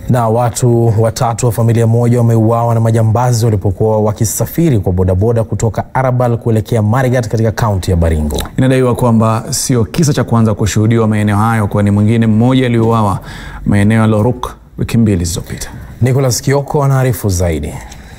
Na watu watatu wa familia moja wameuawa na majambazi walipokuwa wakisafiri kwa bodaboda kutoka Arabal kuelekea Marigat katika kaunti ya Baringo. Inadaiwa kwamba sio kisa cha kwanza kushuhudiwa maeneo hayo, kwani mwingine mmoja aliuawa maeneo ya Loruk wiki mbili zilizopita. Nicholas Kioko anaarifu zaidi.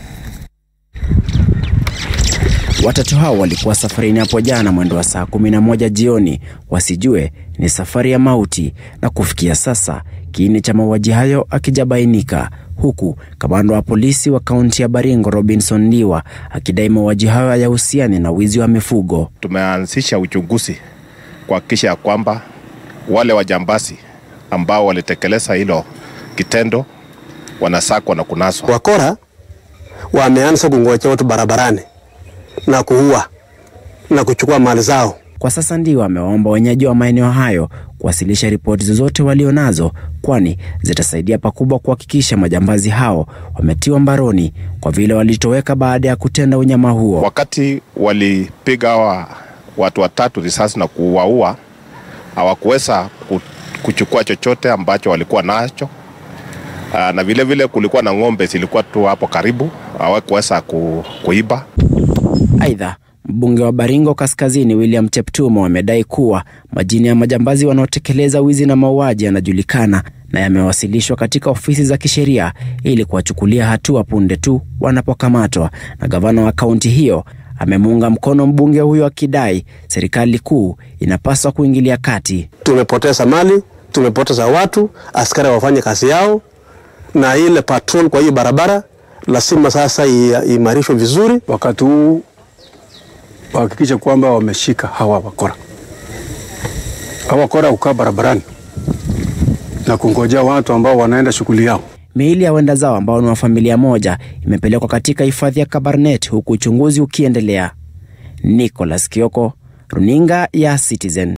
Watatu hao walikuwa safarini hapo jana mwendo wa saa kumi na moja jioni, wasijue ni safari ya mauti, na kufikia sasa kiini cha mauaji hayo akijabainika, huku kamanda wa polisi wa kaunti ya Baringo Robinson Ndiwa akidai mauaji hayo hayahusiani na wizi wa mifugo. Tumeanzisha uchunguzi kuhakikisha ya kwamba wale wajambazi ambao walitekeleza hilo kitendo wanasakwa na kunaswa. Wakora wameanza kungoja watu barabarani na kuua na kuchukua mali zao. Kwa sasa Ndiwa amewaomba wenyeji wa maeneo hayo kuwasilisha ripoti zozote walionazo, kwani zitasaidia pakubwa kuhakikisha majambazi hao wametiwa mbaroni kwa vile walitoweka baada ya kutenda unyama huo. Wakati walipiga hawa watu watatu risasi na kuwaua, hawakuweza kuchukua chochote ambacho walikuwa nacho. Aa, na vile vile kulikuwa na ng'ombe zilikuwa tu hapo karibu, hawakuweza ku, kuiba. Aidha, mbunge wa Baringo Kaskazini William Cheptumo amedai kuwa majina ya majambazi wanaotekeleza wizi na mauaji yanajulikana na yamewasilishwa katika ofisi za kisheria ili kuwachukulia hatua punde tu wanapokamatwa. Na gavana wa kaunti hiyo amemuunga mkono mbunge huyo akidai serikali kuu inapaswa kuingilia kati. Tumepoteza mali, tumepoteza watu, askari wafanye kazi yao, na ile patrol kwa hiyo barabara lazima sasa iimarishwe vizuri. Wakati huu wahakikishe kwamba wameshika hawa wakora. Hawa wakora hukaa barabarani na kungojea watu ambao wanaenda shughuli yao. Miili ya wenda zao ambao ni wa familia moja imepelekwa katika hifadhi ya Kabarnet huku uchunguzi ukiendelea. Nicholas Kioko, runinga ya Citizen.